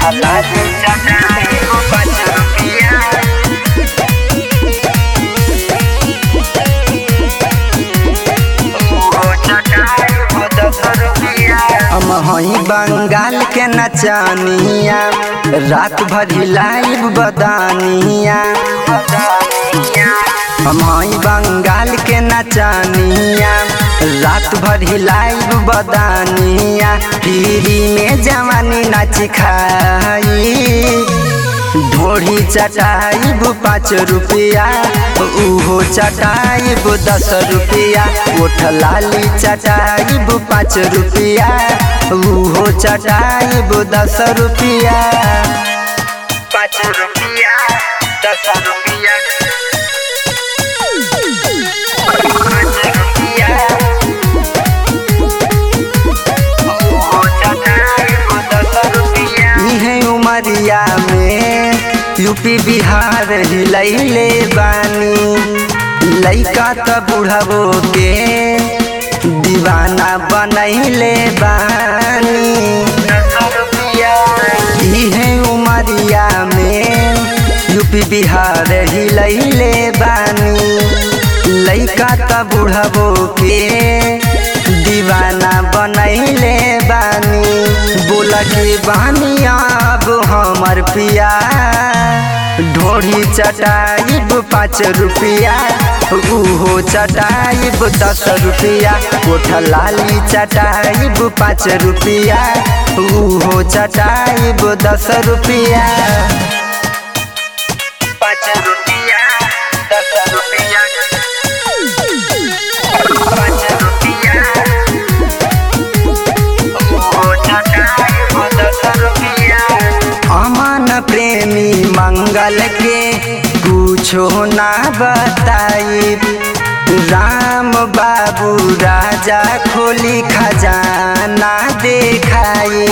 लाली चटाई को पाँच रुपया हम हई बंगाल के नचानिया रात भर लाइव बदानिया हम हई बंगाल के नचानिया रात भर लाइव बदानिया पीरी में जवानी नाच खाई ढोढ़ी चटाइब पाँच रुपया उहो चटाइब दस रुपया ओठ लाली चटाइब पाँच रुपया उहो चटाइब दस रुपया पाँच रुपया दस रुपया पाँच रुपया उहो चटाइब दस रुपया इहे उमरिया में यूपी बिहार हिलैले बानी लैका त बुढ़बो के दीवाना बनैले बानी इहे उमरिया में यूपी बिहार हिलैले बानी लैका त बुढ़बो के दीवाना बनैले बानी बोल के बानी अब हमर पिया ढोढ़ी चटाइब पाँच रुपया उहो चटाइब दस रुपया कोठ लाली चटाइब पाँच रुपया उहो चटाइब दस रुपया पाँच रुपया दस रुपया पाँच रुपया अमन प्रेमी मंगल के कुछो ना बताई राम बाबू राजा खोली खजाना देखाई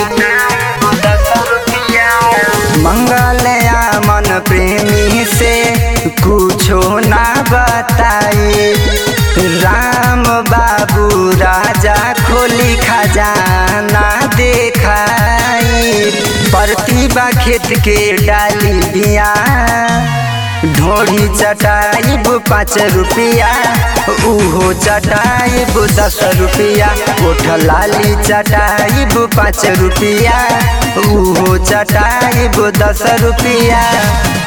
मंगल अमन प्रेमी से कुछो ना बताई राम बाबू राजा खोली खजाना देखाई प्रतिभा खेत के डाली बिया ढोढ़ी चटाइब पाँच रुपया उहो चटाइब दस रुपया कोठ लाली चटाइब पाँच रुपया उहो चटाइब दस रुपया